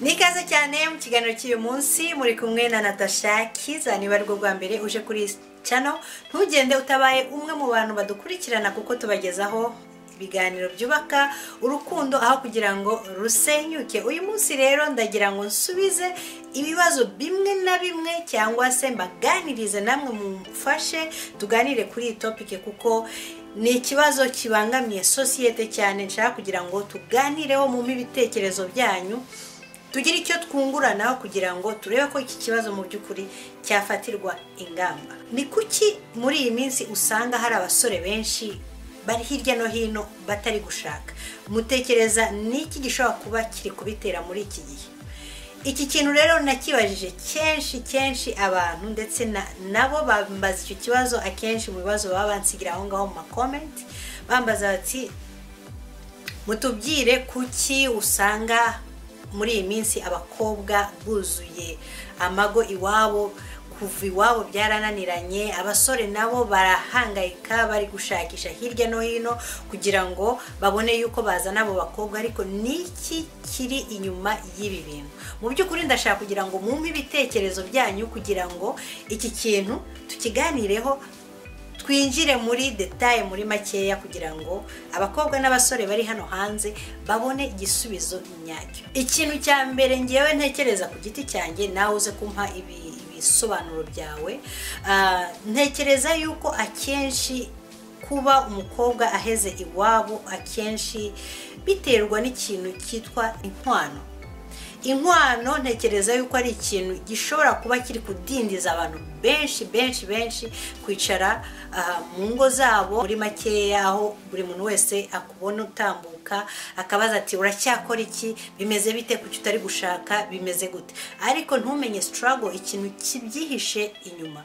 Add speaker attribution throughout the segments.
Speaker 1: ni ikaze cyane mu kiganiro cy'uyu munsi muri kumwe na natasha kiza niba ari bwo bwa mbere uje kuri iyi cano ntugende utabaye umwe mu bantu badukurikirana kuko tubagezaho ibiganiro byubaka urukundo aho kugira ngo rusenyuke uyu munsi rero ndagira ngo nsubize ibibazo bimwe na bimwe cyangwa se mbaganirize namwe mumfashe tuganire kuri iyi topike kuko ni ikibazo kibangamiye sosiyete cyane nshaka kugira ngo tuganireho mu ibitekerezo byanyu tugire icyo twunguranaho kugira ngo turebe ko iki kibazo mu by'ukuri cyafatirwa ingamba ni kuki muri iyi minsi usanga hari abasore benshi bari hirya no hino batari gushaka mutekereza n'iki gishobora kuba kiri kubitera muri iki gihe iki kintu rero nakibajije kenshi kenshi abantu ndetse na- nabo bambaza icyo kibazo akenshi mu bibazo baba bansigira aho ngaho mu makomenti bambaza bati mutubwire kuki usanga muri iyi minsi abakobwa buzuye amago iwabo kuva iwabo byarananiranye abasore nabo barahangayika bari gushakisha hirya no hino kugira ngo babone yuko bazana abo bakobwa ariko niki kiri inyuma y'ibi bintu mu by'ukuri ndashaka kugira ngo mwumve ibitekerezo byanyu kugira ngo iki kintu tukiganireho twinjire muri detaye muri makeya kugira ngo abakobwa n'abasore bari hano hanze babone igisubizo nyacyo ikintu cya mbere ngewe ntekereza ku giti cyanjye nawe uze kumpa ibi- ibisobanuro byawe Ah, ntekereza yuko akenshi kuba umukobwa aheze iwabo akenshi biterwa n'ikintu cyitwa inkwano inkwano ntekereza yuko ari ikintu gishobora kuba kiri kudindiza abantu benshi benshi benshi kwicara aha, mu ngo zabo muri makeya aho buri muntu wese akubona utambuka akabaza ati uracyakora iki bimeze bite kuki utari gushaka bimeze gute ariko ntumenye sitarago ikintu kibyihishe inyuma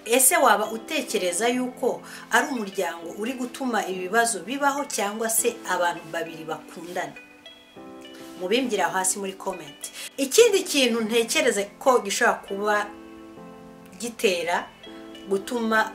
Speaker 1: ese waba utekereza yuko ari umuryango uri gutuma ibi bibazo bibaho cyangwa se abantu babiri bakundana mubimbwira hasi muri komenti ikindi kintu ntekereza ko gishobora kuba gitera gutuma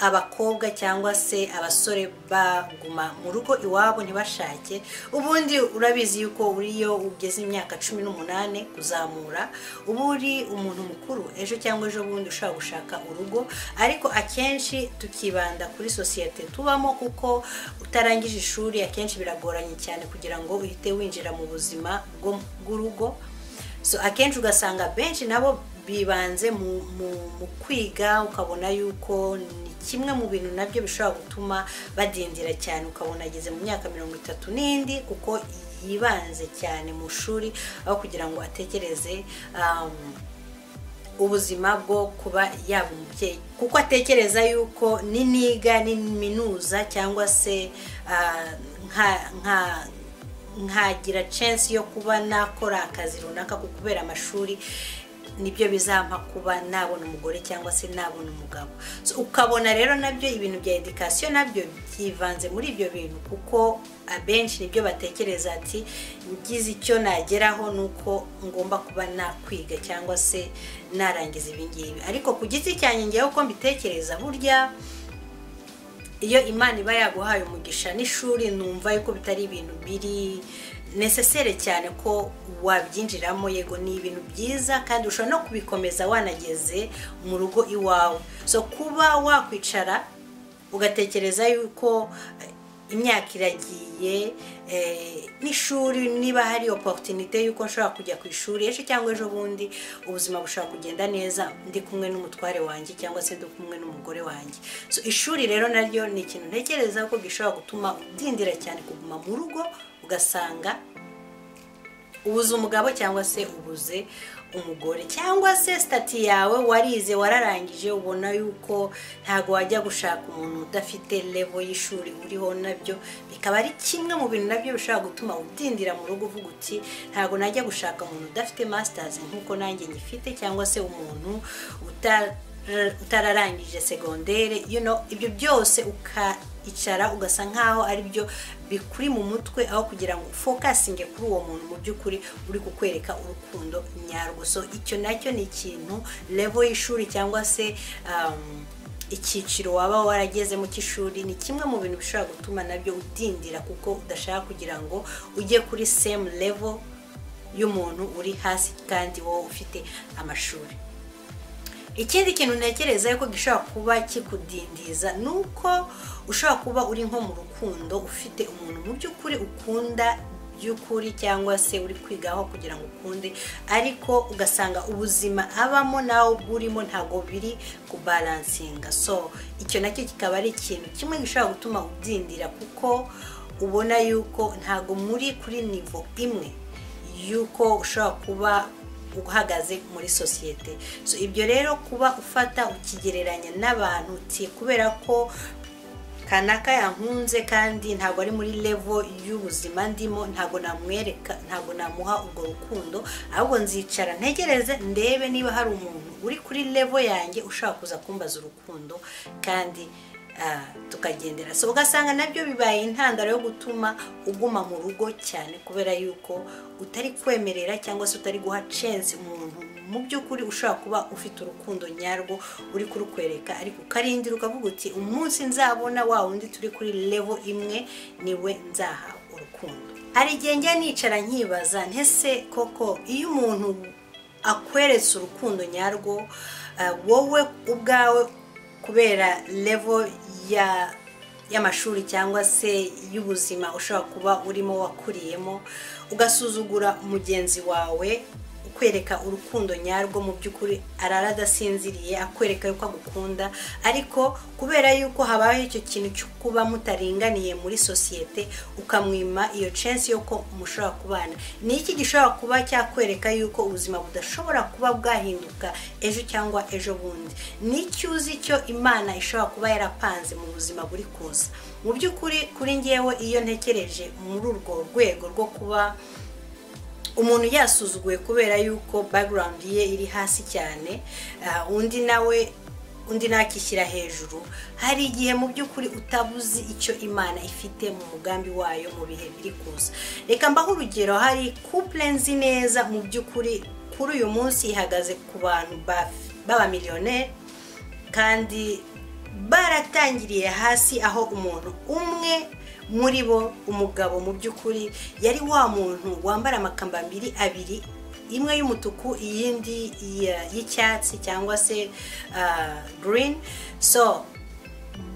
Speaker 1: abakobwa cyangwa se abasore baguma mu rugo iwabo ntibashake ubundi urabizi yuko uriyo ugeze imyaka cumi n'umunani kuzamura uba uri umuntu mukuru ejo cyangwa ejo bundi ushobora gushaka urugo ariko akenshi tukibanda kuri sosiyete tubamo kuko utarangije ishuri akenshi biragoranye cyane kugira ngo uhite winjira mu buzima bwo- bw'urugo so akenshi ugasanga benshi nabo bibanze mu, mu, mu kwiga ukabona yuko ni kimwe mu bintu nabyo bishobora gutuma badindira cyane ukabona ageze mu myaka mirongo itatu n'indi kuko yibanze cyane mu shuri aho kugira ngo atekereze um, ubuzima bwo kuba yaba umubyeyi kuko atekereza yuko niniga n'iminuza cyangwa se ah, nka- nka- nkagira censi yo kuba nakora akazi runaka ku kubera amashuri nibyo bizampa kuba nabona umugore cyangwa se nabona umugabo So, ukabona rero nabyo ibintu bya edikasiyo nabyo byivanze muri ibyo bintu kuko abenshi nibyo batekereza ati ngize icyo nageraho ni uko ngomba kuba nakwiga cyangwa se narangiza ibi ngibi ariko ku giti cyanjye ngewe uko mbitekereza burya iyo imana iba yaguhaye umugisha n'ishuri numva yuko bitari ibintu biri nesesere cyane ko wabyinjiramo yego ni ibintu byiza kandi ushobora no kubikomeza wanageze mu rugo iwawe so kuba wakwicara ugatekereza yuko eh, imyaka iragiye eh, n'ishuri niba hari oporutinite y'uko nshobora kujya ku ishuri ejo cyangwa ejo bundi ubuzima bushobora kugenda neza ndi kumwe n'umutware wanjye cyangwa se ndi kumwe n'umugore wanjye So, ishuri rero naryo ni ikintu ntekereza ko gishobora gutuma udindira cyane kuguma mu rugo ugasanga ubuze umugabo cyangwa se ubuze umugore cyangwa se sitati yawe warize wararangije ubona yuko ntabwo wajya gushaka umuntu udafite levo y'ishuri uriho nabyo bikaba ari kimwe mu bintu nabyo bishobora gutuma udindira mu rugo uvuga uti ntabwo najya gushaka umuntu udafite masitazi nk'uko nanjye ngifite cyangwa se umuntu uta- utararangije segondere you know, ibyo byose uka icara ugasa nkaho ari byo bikuri mu mutwe aho kugira ngo ufokasinge kuri uwo muntu mu by'ukuri uri kukwereka urukundo nyarwo so icyo nacyo ni ikintu levo y'ishuri cyangwa se um, icyiciro waba waragezemo cy'ishuri ni kimwe mu bintu bishobora gutuma nabyo udindira kuko udashaka kugira ngo ujye kuri same level y'umuntu uri hasi kandi wowe ufite amashuri ikindi kintu ntekereza yuko gishobora kuba kikudindiza ni uko ushobora kuba uri nko mu rukundo ufite umuntu mu by'ukuri ukunda by'ukuri cyangwa se uri kwigaho kugira ngo ukunde ariko ugasanga ubuzima abamo nawe urimo ntabwo biri kubaransinga so icyo nacyo kikaba ari ikintu kimwe gishobora gutuma udindira kuko ubona yuko ntabwo muri kuri nivo imwe y'uko ushobora kuba uhagaze muri sosiyete so ibyo rero kuba ufata ukigereranya n'abantu ti kubera ko kanaka yankunze kandi ntabwo ari muri levo y'ubuzima ndimo ntabwo namwereka ntabwo namuha urwo rukundo ahubwo nzicara ntegereze ndebe niba hari umuntu uri kuri levo yanjye ushaka kuza kumbaza urukundo kandi tukagendera so ugasanga nabyo bibaye intandaro yo gutuma uguma mu rugo cyane kubera yuko utari kwemerera cyangwa se utari guha censi umuntu mu by'ukuri ushobora kuba ufite urukundo nyarwo uri kurukwereka ariko ukarindira ukavuga uti umunsi nzabona wa wundi turi kuri levo imwe niwe nzaha urukundo hari igihe njya nicara nkibaza ntese koko iyo umuntu akweretse urukundo nyarwo wowe ubwawe kubera level ya y'amashuri cyangwa se y'ubuzima ushobora kuba urimo wakuriyemo ugasuzugura mugenzi wawe ukwereka urukundo nyarwo mu by'ukuri arara adasinziriye akwereka yuko agukunda ariko kubera yuko habayeho icyo kintu cyo kuba mutaringaniye muri sosiyete ukamwima iyo censi y'uko mushobora kubana ni iki gishobora kuba cyakwereka yuko ubuzima budashobora kuba bwahinduka ejo cyangwa ejo bundi ni iki uzi icyo imana ishobora kuba yarapanze mu buzima buri kuza mu by'ukuri kuri ngewe iyo ntekereje muri urwo rwego rwo kuba umuntu yasuzuguye kubera yuko background ye iri hasi cyane undi nawe undi nakishyira hejuru hari igihe mu by'ukuri utabuzi icyo imana ifite mu mugambi wayo mu bihe biri kuza reka mbaho urugero hari couple nzi neza mu by'ukuri kuri uyu munsi ihagaze ku bantu b'abamiliyoneri kandi baratangiriye hasi aho umuntu umwe muri bo umugabo mu by'ukuri yari wa muntu wambara amakambambiri abiri imwe y'umutuku iyindi y'icyatsi cyangwa se green so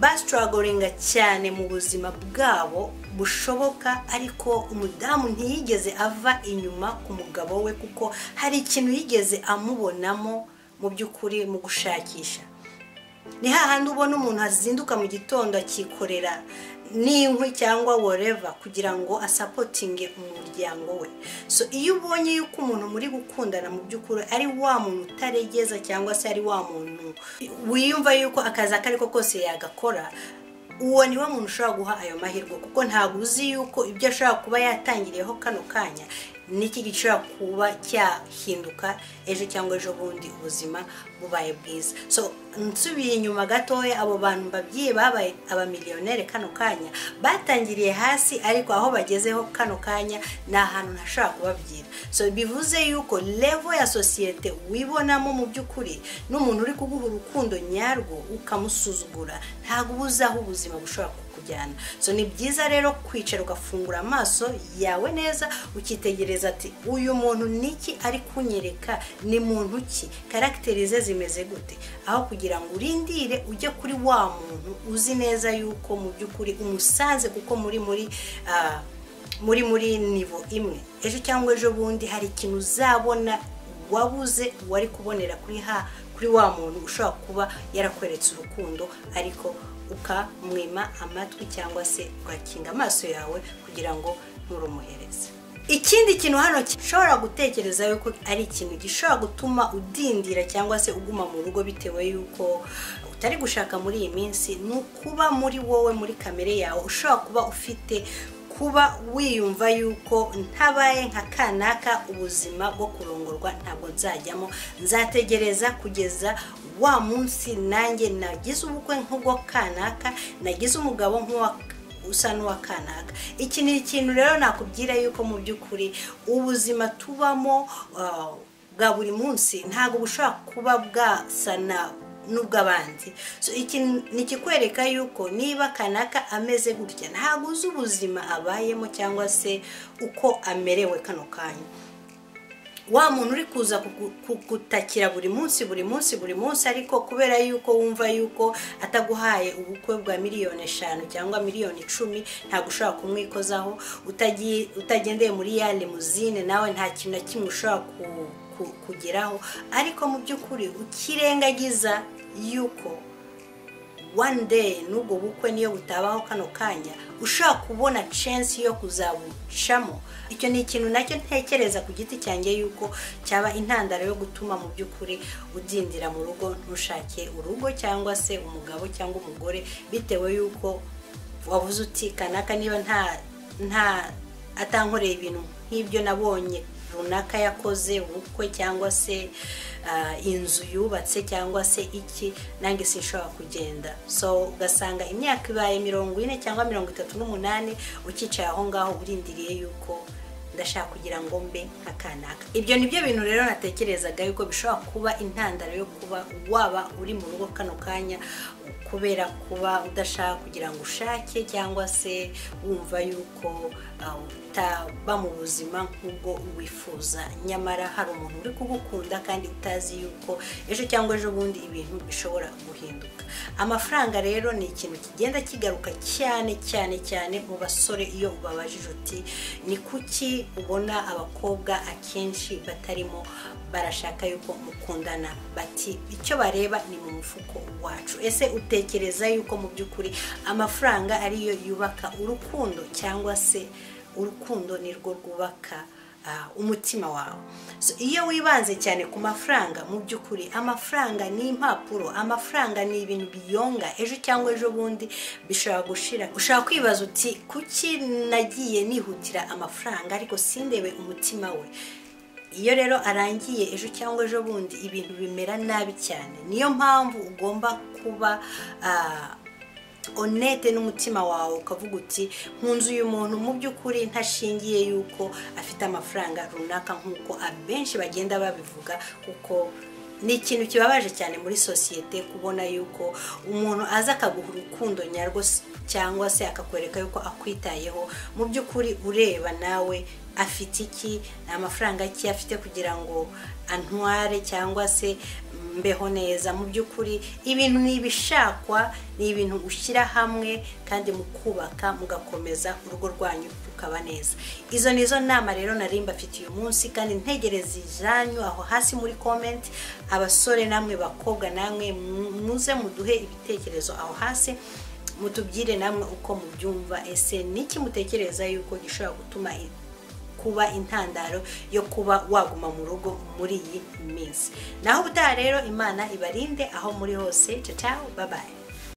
Speaker 1: basitaragoringa cyane mu buzima bwabo bushoboka ariko umudamu ntiyigeze ava inyuma ku mugabo we kuko hari ikintu yigeze amubonamo mu by'ukuri mu gushakisha ni hahandi ubona umuntu azinduka mu gitondo akikorera n'inkwi cyangwa woreva kugira ngo asapotinge umuryango we so iyo ubonye yuko umuntu muri gukundana mu by'ukuri ari wa muntu utaregeza cyangwa se ari wa muntu wiyumva yuko akazi ako ari ko kose yagakora uwo ni wo muntu ushobora guha ayo mahirwe kuko ntabwo uzi yuko ibyo ashobora kuba yatangiriyeho kano kanya niki gishobora kuba cyahinduka ejo cyangwa ejo bundi ubuzima bubaye bwiza so nsubiye inyuma gatoya abo bantu babyeyi babaye abamiliyoneri kano kanya batangiriye hasi ariko aho bagezeho kano kanya ni ahantu ntashobora kubabwira so bivuze yuko levo ya sosiyete wibonamo mu by'ukuri n'umuntu uri kuguha urukundo nyarwo ukamusuzugura ntabwo uba uzi aho ubuzima bushobora kuba so ni byiza rero kwicara ugafungura amaso yawe neza ukitegereza ati uyu muntu niki ari kunyereka ni muntu ki karagiteri ze zimeze gute aho kugira ngo urindire ujye kuri wa muntu uzi neza yuko mu by'ukuri umusanze kuko muri muri muri muri nivo imwe ejo cyangwa ejo bundi hari ikintu uzabona wabuze wari kubonera kuri ha kuri wa muntu ushobora kuba yarakweretse urukundo ariko ukamwima amatwi cyangwa se ugakinga amaso yawe kugira ngo nturumuhereze ikindi kintu hano gishobora gutekereza yuko ari ikintu gishobora gutuma udindira cyangwa se uguma mu rugo bitewe y'uko utari gushaka muri iyi minsi ni ukuba muri wowe muri kamere yawe ushobora kuba ufite kuba wiyumva yuko ntabaye nka kanaka ubuzima bwo kurongorwa ntabwo nzajyamo nzategereza kugeza wa munsi nanjye nagize ubukwe nk'ubwo kanaka nagize umugabo nk'uwa usa n'uwa kanaka iki ni ikintu rero nakubwira yuko mu by'ukuri ubuzima tubamo bwa buri munsi ntabwo bushobora kuba bwasana n'ubw'abandi iki ni ikikwereka yuko niba kanaka ameze gutya ntabwo uzi ubuzima abayemo cyangwa se uko amerewe kano kanya wa muntu uri kuza kugutakira buri munsi buri munsi buri munsi ariko kubera yuko wumva yuko ataguhaye ubukwe bwa miliyoni eshanu cyangwa miliyoni icumi ntabwo ushobora kumwikozaho utagendeye muri ya limuzine nawe nta kintu na kimwe ushobora kugeraho ariko mu by'ukuri ukirengagiza yuko one day n'ubwo bukwe niyo butabaho kano kanya ushobora kubona censi yo kuzabucamo icyo ni ikintu nacyo ntekereza ku giti cyanjye yuko cyaba intandaro yo gutuma mu by'ukuri udindira mu rugo ntushake urugo cyangwa se umugabo cyangwa umugore bitewe yuko wabuze uti kanaka niba nta nta atankoreye ibintu nk'ibyo nabonye runaka yakoze ubukwe cyangwa se inzu yubatse cyangwa se iki nange sinshobora kugenda so ugasanga imyaka ibaye mirongo ine cyangwa mirongo itatu n'umunani ukicaye aho ngaho urindiriye yuko ndashaka kugira ngo mbe nka kanaka ibyo ni byo bintu rero natekerezaga yuko bishobora kuba intandaro yo kuba waba uri mu rugo kano kanya kubera kuba udashaka kugira ngo ushake cyangwa se wumva yuko utaba mu buzima nk'ubwo wifuza nyamara hari umuntu uri kugukunda kandi utazi yuko ejo cyangwa ejo bundi ibintu bishobora guhinduka amafaranga rero ni ikintu kigenda kigaruka cyane cyane cyane mu basore iyo ubabajije uti ni kuki ubona abakobwa akenshi batarimo barashaka yuko mukundana bati icyo bareba ni mu mufuko wacu ese utekereza yuko mu by'ukuri amafaranga ariyo yubaka urukundo cyangwa se urukundo nirwo rwubaka umutima wawe iyo wibanze cyane ku mafaranga mu by'ukuri amafaranga ni impapuro amafaranga ni ibintu biyonga ejo cyangwa ejo bundi bishobora gushira ushobora kwibaza uti kuki nagiye nihutira amafaranga ariko sindebe umutima we iyo rero arangiye ejo cyangwa ejo bundi ibintu bimera nabi cyane niyo mpamvu ugomba kuba onete n'umutima wawe ukavuga uti nkunze uyu muntu mu by'ukuri ntashingiye yuko afite amafaranga runaka nk'uko abenshi bagenda babivuga kuko ni ikintu kibabaje cyane muri sosiyete kubona yuko umuntu aza akaguha urukundo nyarwo cyangwa se akakwereka yuko akwitayeho mu by'ukuri ureba nawe afite iki ni amafaranga ki afite kugira ngo antware cyangwa se mbeho neza mu by'ukuri ibintu ni ibishakwa ni ibintu ushyira hamwe kandi mukubaka mugakomeza urugo rwanyu rukaba neza izo ni zo nama rero nari mbafite uyu munsi kandi ntegereza izanyu aho hasi muri komenti abasore namwe bakobwa namwe muze muduhe ibitekerezo aho hasi mutubwire namwe uko mubyumva ese niki mutekereza yuko gishobora gutuma kuba intandaro yo kuba waguma mu rugo muri iyi minsi naho ubutaha rero imana ibarinde aho muri hose tata babaye